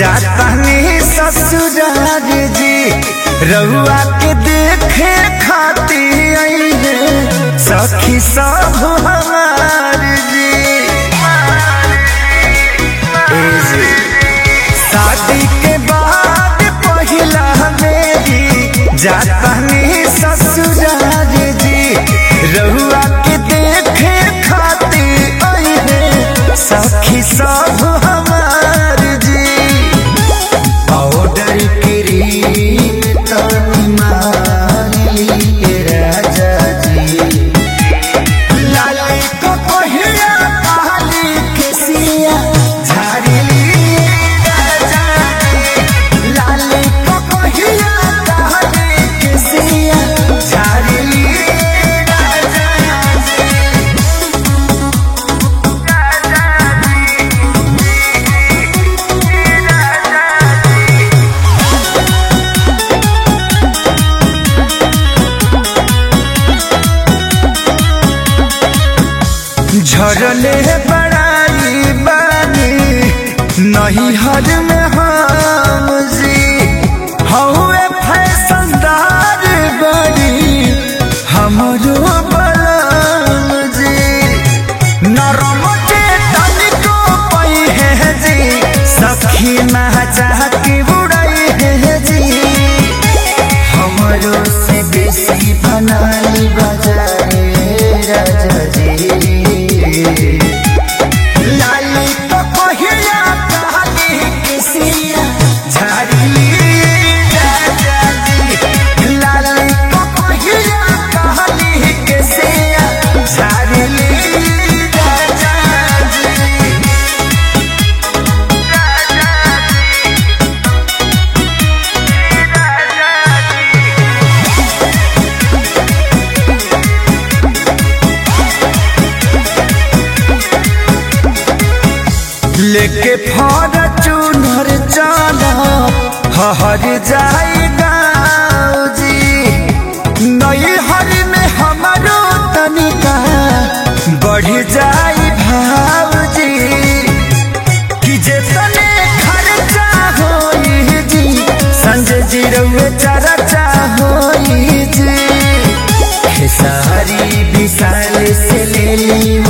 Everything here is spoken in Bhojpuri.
जातानी ससुरार जी रहुआ के देखे खाती आई है सखी सब हमार जी ए जी शादी के बाद पहिला मेरी जातानी ससुरार जी रहुआ के देखे खाती आई है सखी सब हमार जी पाउडर क्रीम तनी मारी के राजा जी लाली को पहिया काली के सिया झाड़ी राजा जी लाली को पहिया काली के सिया झाड़ी राजा जी झरले बड़ाई बानी नहीं हर में हम जी हौए फैशनदार बड़ी हमरो बलम जी नरम के तनिको पई है जी सखी ना चाह के उड़ई है जी हमरो से बेसी बनाई बजाए राजा जी लाली तो पहिया काली किसिया झाड़ी राजा जी लाली तो पहिया काली किसिया झाड़ी राजा जी लेके फॉर्चूनर चला हर जाई गाँव जी नई हर में हमारो तनिका बढ़ जाई भाव जी कि जेतने खर्चा होई जी संजय जी रउए चर्चा होई जी खेसारी विशाल से ले ली